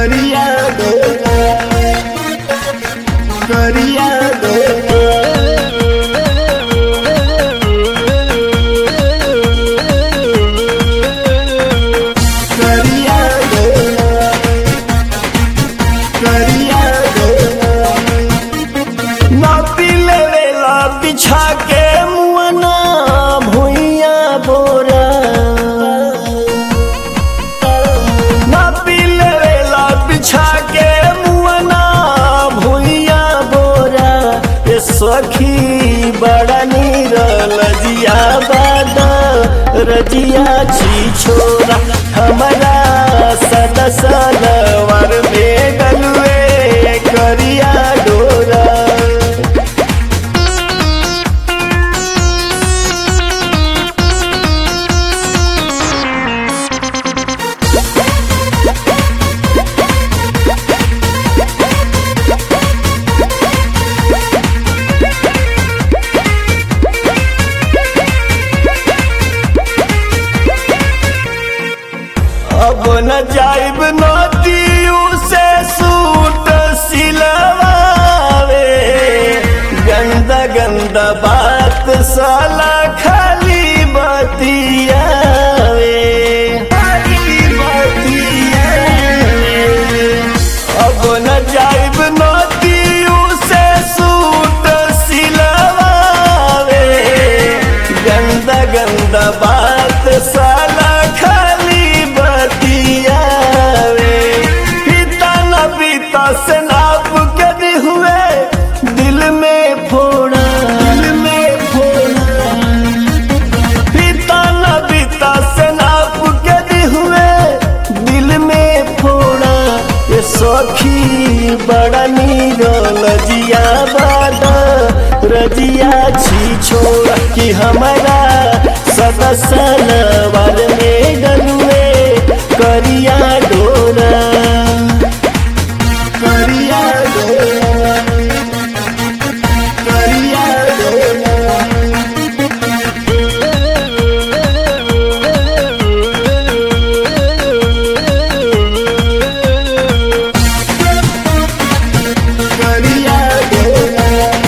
करिया डोरा करिया डोरा करिया डोरा करिया डोरा नापी लेवेला बिछा के मुअना भुइया बोरा नापी लेवेला बिछा के मुअना भुइया बोरा ये सखी बड़ा नीरल जिया बादा रजिया छी छोरा हमारा सदसलवर में गलुए करिया डोरा अब न जाइब नदियू से सूट सिलवावे गंदा गंदा बात साला खाली बतियावे खाली बतियावे अब न जाइब नदियू से सूट सिलवावे गंदा गंदा बात साला खाली बतियावे पिता न पिता से नाप के दी हुए दिल में फोड़ा दिल में फोड़ा पिता न पिता से नाप के दी हुए दिल में फोड़ा ये सखी बड़ा नीरल जिया बादा रजिया छी छोड़ा कि हमारा सदसलवर में गलुए करिया डोरा करिया डोरा करिया डोरा करिया डोरा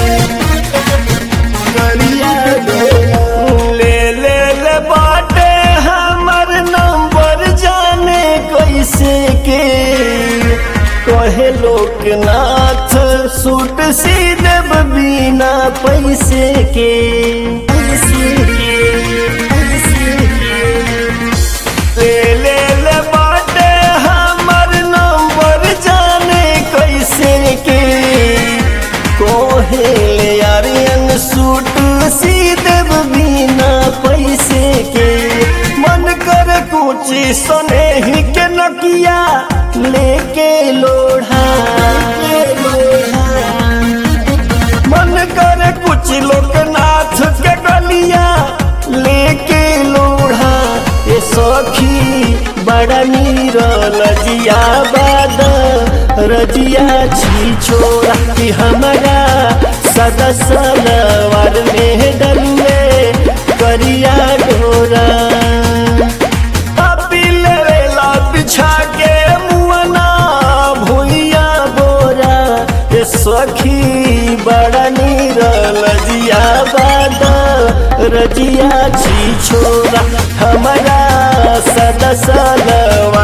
करिया डोरा ले ले ले बाटे हमर नंबर जाने कैसे के कहे लोकनाथ सूट सी देव बिना पैसे के पैसे के पैसे के ले ले ले बाटे हमर नंबर जाने कैसे के कोहे ले आर्यन सूट सी देव बिना पैसे के मन कर कुछ सने ही के नकिया लेके लोढ़ा मन कर कुछ लोकनाथ के गलिया लेके लोढ़ा ये सखी बड़ा नीरल जिया बादा रजिया छी छोड़ा कि हमारा सदसलवर में डलुए करिया डोरा पापी लेवेला बिछा के मुअना भुइया बोरा ये सखी बड़ा नीरल जिया बादा रजिया छी छोरा हमारा सदसलवर